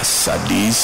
ታዲያስ አዲስ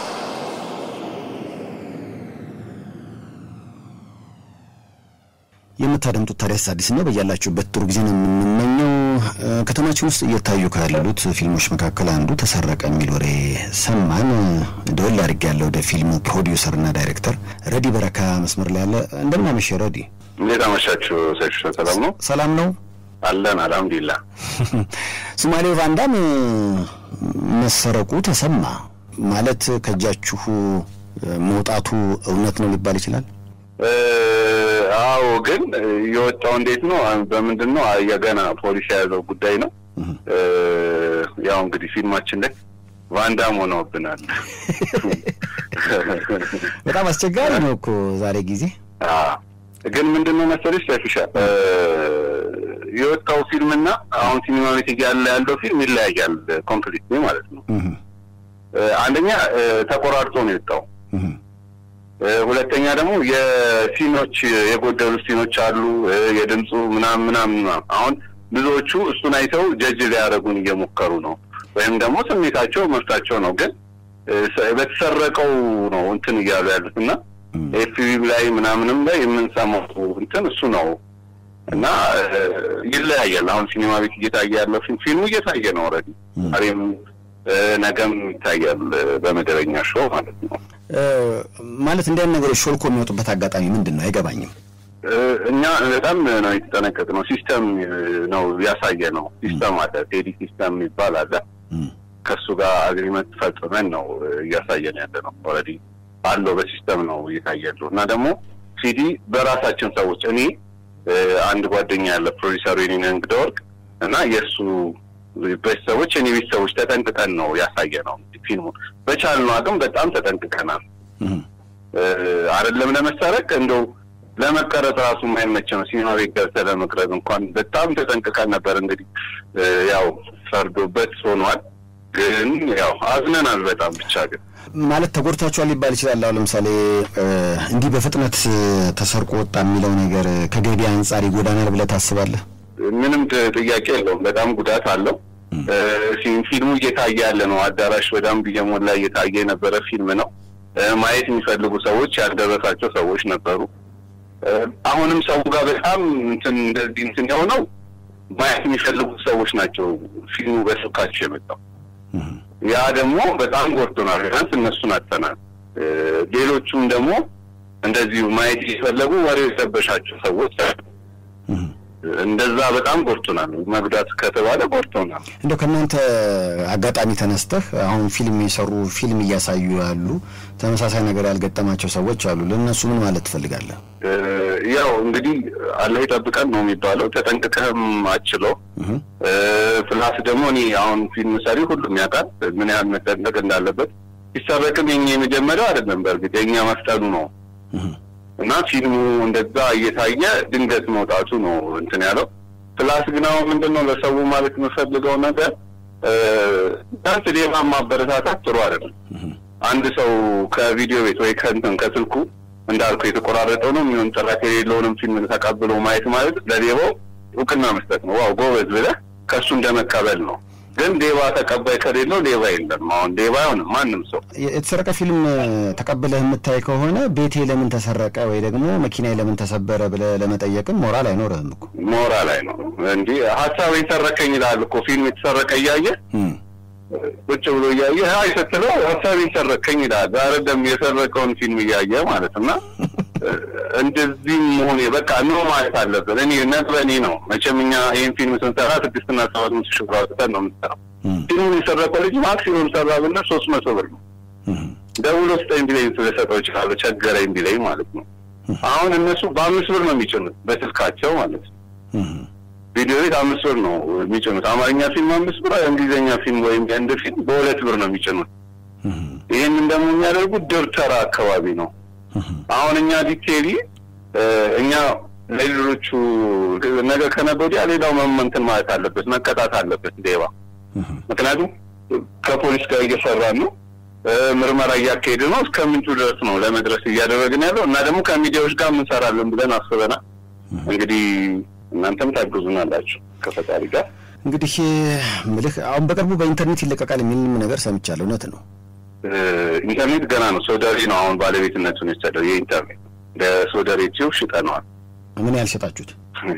የምታደምጡት ታዲያስ አዲስ ነው። በያላችሁበት ጥሩ ጊዜ ነው የምንመኘው። ከተማችን ውስጥ እየታዩ ካሉት ፊልሞች መካከል አንዱ ተሰረቀ የሚል ወሬ ሰማን። ደወል አድርጌ ያለ ወደ ፊልሙ ፕሮዲውሰርና ዳይሬክተር ረዲ በረካ መስመር ላይ ያለ። እንደምን አመሸ ረዲ? እንዴት አመሻችሁ? ሰሽ ሰላም ነው? ሰላም ነው አለን አልሐምዱሊላ። ሶማሌው ቫንዳም መሰረቁ ተሰማ ማለት ከእጃችሁ መውጣቱ እውነት ነው ሊባል ይችላል? አዎ፣ ግን የወጣው እንዴት ነው? በምንድን ነው? የገና ፖሊስ የያዘው ጉዳይ ነው። ያው እንግዲህ ፊልማችን ላይ ቫንዳም ሆነውብናል። በጣም አስቸጋሪ ነው እኮ ዛሬ ጊዜ። ግን ምንድን ነው መሰለሽ ሰፊሻ የወጣው ፊልምና አሁን ሲኒማ ቤት እያለ ያለው ፊልም ይለያያል ኮምፕሊት ማለት ነው። አንደኛ ተቆራርጦ ነው የወጣው። ሁለተኛ ደግሞ የሲኖች የጎደሉ ሲኖች አሉ። የድምፁ ምናምን ምናምን አሁን ብዙዎቹ እሱን አይተው ጀጅ ሊያደርጉን እየሞከሩ ነው። ወይም ደግሞ ስሜታቸው መብታቸው ነው። ግን በተሰረቀው ነው እንትን እያሉ ያሉት እና ኤፍቢ ላይ ምናምንም ላይ የምንሰማው እንትን እሱ ነው እና ይለያያል። አሁን ሲኒማ ቤት እየታየ ያለው ፊልሙ እየታየ ነው ኦልሬዲ ዛሬም ነገም ይታያል በመደበኛ ሾው ማለት ነው። ማለት እንዲህ አይነት ነገሮች ሾልኮ የሚወጡበት አጋጣሚ ምንድን ነው? አይገባኝም። እኛ በጣም ነው የተጠነቀቅ ነው። ሲስተም ነው ያሳየ ነው። ሲስተም አለ፣ ቴዲ ሲስተም የሚባል አለ። ከእሱ ጋር አግሪመንት ፈጽመን ነው እያሳየን ያለ ነው። ኦልሬዲ አለው በሲስተም ነው እየታያሉ እና ደግሞ ሲዲ በራሳችን ሰዎች እኔ አንድ ጓደኛ ያለ ፕሮዲሰሩ የኔ እንግዳ ወርቅ እና የእሱ ቤተሰቦች እኔ ቤተሰቦች ተጠንቅቀን ነው ያሳየ ነው ፊልሙ በቻልነው አቅም በጣም ተጠንቅቀናል። አይደለም ለመሰረቅ እንደው ለመቀረጽ ራሱ የማይመች ነው። ሲኒማ ቤት ገብተህ ለመቅረጽ እንኳን በጣም ተጠንቅቀን ነበር። እንግዲህ ያው ፈርዶበት ሆኗል። ግን ያው አዝነናል በጣም ብቻ ግን ማለት ተጎድታችኋል ሊባል ይችላል። አሁን ለምሳሌ እንዲህ በፍጥነት ተሰርቆ ወጣ የሚለው ነገር ከገቢ አንጻር ይጎዳናል ብለህ ታስባለህ? ምንም ጥያቄ የለውም። በጣም ጉዳት አለው። ፊልሙ እየታየ ያለ ነው። አዳራሽ በደንብ እየሞላ እየታየ የነበረ ፊልም ነው። ማየት የሚፈልጉ ሰዎች ያልደረሳቸው ሰዎች ነበሩ። አሁንም ሰው ጋር በጣም እንትን እንደዚህ እንትን የሆነው ማየት የሚፈልጉ ሰዎች ናቸው። ፊልሙ በስልካቸው የመጣው ያ ደግሞ በጣም ጎድቶናል። ቢያንስ እነሱን አጥተናል። ሌሎቹም ደግሞ እንደዚሁ ማየት እየፈለጉ ወሬ የሰበሻቸው ሰዎች እንደዛ በጣም ጎድቶናል። መጉዳት ከተባለ ጎድቶናል። እንደው ከእናንተ አጋጣሚ ተነስተህ አሁን ፊልም የሰሩ ፊልም እያሳዩ ያሉ ተመሳሳይ ነገር ያልገጠማቸው ሰዎች አሉ። ለእነሱ ምን ማለት ትፈልጋለህ? ያው እንግዲህ አላህ ይጠብቀን ነው የሚባለው። ተጠንቅቀህም አችለው ፕላስ ደግሞ እኔ አሁን ፊልም ሰሪ ሁሉም ያውቃል ምን ያህል መጠንቀቅ እንዳለበት። ሲሰረቅም የኛ የመጀመሪያው አይደለም። በእርግጥ የኛ መፍጠኑ ነው እና ፊልሙ እንደዛ እየታየ ድንገት መውጣቱ ነው እንትን ያለው። ፕላስ ግን አሁን ምንድን ነው ለሰው ማለት የምፈልገው ነገር ዳንስ ሌባ ማበረታታት ጥሩ አይደለም። አንድ ሰው ከቪዲዮ ቤት ወይ ከእንትን ከስልኩ እንዳልኩ የተቆራረጠው ነው የሚሆን ጥራት የሌለውንም ፊልም ተቀብሎ ማየት ማለት ለሌባው እውቅና መስጠት ነው። ዋው ጎበዝ ብለህ ከእሱ እንደመቀበል ነው። ግን ሌባ ተቀባይ ከሌለው ሌባ የለም። አሁን ሌባ አይሆንም ማንም ሰው። የተሰረቀ ፊልም ተቀብለህ የምታይ ከሆነ ቤቴ ለምን ተሰረቀ ወይ ደግሞ መኪናዬ ለምን ተሰበረ ብለህ ለመጠየቅም ሞራል አይኖርህም እኮ። ሞራል አይኖርም። እንዲህ ሀሳብ የሰረቀኝ ይላል እኮ ፊልም የተሰረቀ እያየ ቁጭ ብሎ እያየ ሀይ ስትለው ሀሳብ የሰረቀኝ ይላል። አይደለም የሰረቀውን ፊልም እያየ ማለት እና እንደዚህ መሆን በቃ ኖ ማለት አለብን። እኔ ነጥበኔ ነው መቼም እኛ ይህን ፊልም ስንሰራ ስድስትና ሰባት መቶ ሺህ ብር አውጥተን ነው የምንሰራው። ፊልሙን የሰረቀው ልጅ ማክሲሙም ሰራ ብና ሶስት መቶ ብር ነው። ደውሎ ስጠኝ ቢለኝ ስለሰጠው ይችላሉ ቸገረኝ ቢለኝ ማለት ነው። አሁን እነሱ በአምስት ብር ነው የሚጭኑት በስልካቸው ማለት ነው። ቪዲዮ ቤት አምስት ብር ነው የሚጭኑት። አማርኛ ፊልም አምስት ብር፣ እንግሊዝኛ ፊልም ወይም የህንድ ፊልም በሁለት ብር ነው የሚጭኑት። ይህንን ደግሞ የሚያደርጉት ደብተራ አካባቢ ነው። አሁን እኛ ዲቴሊ እኛ ለሌሎቹ ነገ ከነገ ወዲያ ሌላው መመንትን ማለት አለበት መቀጣት አለበት ሌባ። ምክንያቱም ከፖሊስ ጋር እየሰራን ነው፣ ምርመራ እያካሄድ ነው። እስከ ምንጩ ድረስ ነው ለመድረስ እያደረግን ያለው እና ደግሞ ከሚዲያዎች ጋር እንሰራለን ብለን አስበናል። እንግዲህ እናንተም ታግዙናላችሁ ከፈጣሪ ጋር። እንግዲህ ምልህ አሁን በቅርቡ በኢንተርኔት ይለቀቃል የሚልም ነገር ሰምቻለሁ። እውነት ነው? ኢንተርኔት ገና ነው። ሶደሬ ነው አሁን ባለቤትነቱን የወሰደው የኢንተርኔት ለሶደሬ ቲዩብ ሽጠነዋል። ምን ያህል ሸጣችሁት?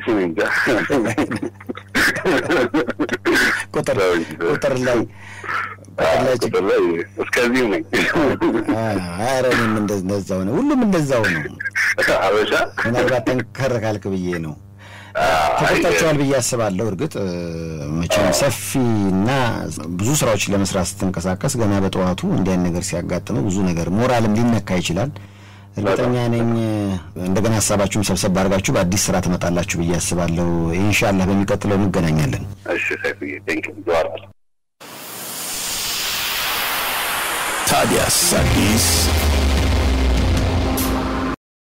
ቁጥር ቁጥር ላይ ቁጥር ላይ እስከዚሁ ነኝ። ኧረ እኔም እንደዛው ነው። ሁሉም እንደዛው ነው። አበሻ ምናልባት ጠንከር ካልክ ብዬ ነው። ተፈታችኋል ብዬ አስባለሁ። እርግጥ መቼም ሰፊና ብዙ ስራዎችን ለመስራት ስትንቀሳቀስ ገና በጠዋቱ እንዲህ አይነት ነገር ሲያጋጥመው ብዙ ነገር ሞራልም ሊነካ ይችላል። እርግጠኛ ነኝ እንደገና ሀሳባችሁን ሰብሰብ አድርጋችሁ በአዲስ ስራ ትመጣላችሁ ብዬ አስባለሁ። ኢንሻላህ በሚቀጥለው እንገናኛለን። እሺ ሰይፉዬ፣ ቴንኪው ይዘዋራል ታዲያስ አዲስ